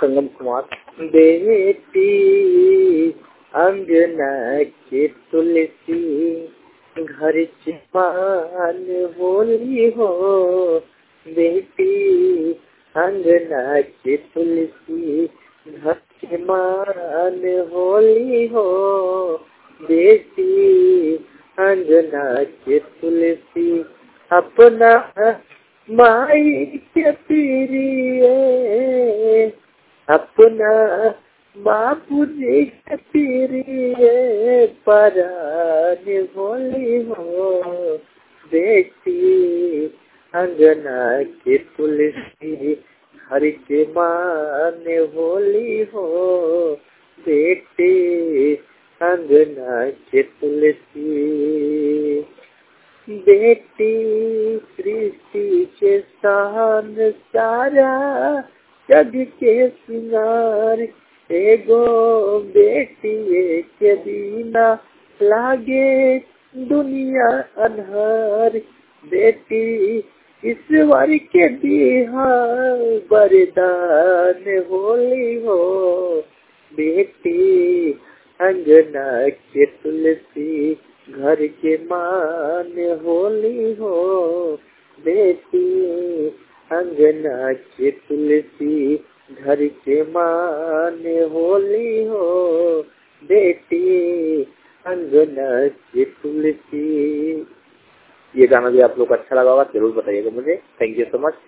संगम कुमार बेटी अंगना के तुलसी घर चमान होली हो बेटी अंगना के तुलसी घर चमान होली हो बेटी अंगना के तुलसी अपना माई के पीरिए अपना बापू जी के पीरिए परान होली हो बेटी अंगना के तुलसी हर के मान होली हो बेटी अंगना के तुलसी बेटी सृष्टि के शान सारा जग के सिंगार एगो बेटी के बिना लागे दुनिया अनहार बेटी ईश्वर के दिहा वरदान होली हो बेटी अंगना के तुलसी घर के मान होली हो बेटी अंगना के तुलसी घर के मान होली हो बेटी अंगना के तुलसी ये गाना भी आप लोग को अच्छा लगा होगा जरूर बताइएगा मुझे थैंक यू सो मच